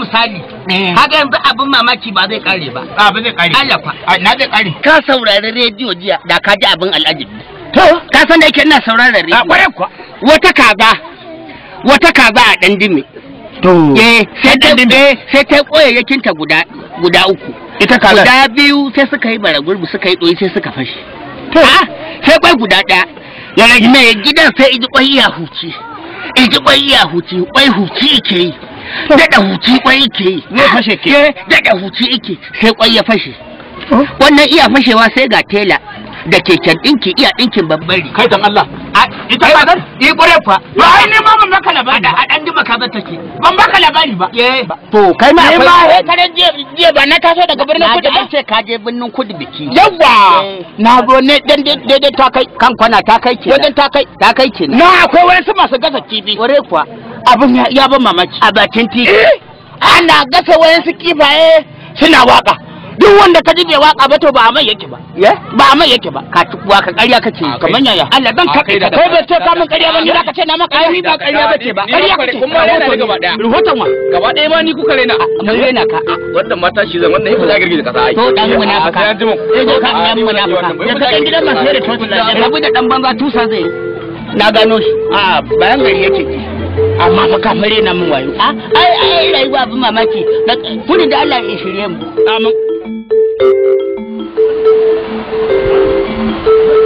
misali kaga yanzu abin mamaki ba zai kare ba a ba zai kare Allah fa a na zai kare ka saurari rediyo jiya da ka ji abin al'ajabi to ka san da yake ina sauraron a rediyo kware kuwa wata kaza wata kaza a dan dime to eh sai ta ɗan dime. eh, sai ta koyayyakin ta guda guda uku ita kaza guda biyu sai suka yi bara gurbi suka yi doyi sai suka fashe to Ah, sai kwai guda ɗaya ya rage mai gidan sai iji kwai ya huci iji kwai ya huci kwai huci ke yi daɗa huci kwai ke yi Zai fashe ke. Eh, daɗa huci ike sai kwai ya fashe wannan iya fashewa sai ga tela da keken ɗinki iya ɗinkin babban riga kai dan Allah ita Ai, kazar yi ƙwarai fa ba ai ne ma ban baka labari a ba ɗan dima kaza take ban baka labari ba eh to kai ma Ni akwai ma, eh, karen jiya jiya ba na taso daga birnin na kudu ji ba an ce ka je birnin kudu biki yawa Eh. na zo ne dan daidai ta kai kan kwana ta kai ke wajen ta kai ta kai ke na akwai wasu masu gasa kifi ƙwarai kuwa abin ya- ya ban mamaki a bakin titi ana gasa wayansu kifaye suna waka duk wanda ka ji bai waka ba to ba a mai yake ba ya ba a mai yake ba ka tukuwa ka ƙarya kake yi kamar yaya Allah dan a ka kai kai da- kai bai ce ka min ƙarya ba ni zaka ce na maka ai ba ƙarya bace ba Ni ma ƙarya kware- kace kun ma rena ni gaba ɗaya. rahoton wa gaba ɗaya ma ni kuka raina mun rena ka wannan mata shi zan wannan yafi za girgiza kasa ai to dan munafika sai an ji mu sai zo kan dan munafika ya ka gidan masu da totu da rabu da dan banza tusa zai na gano shi a bayan gari yake amma fa ka mare na min wayo a ai ai rayuwa abin mamaki kudi da Allah ya shirye mu amin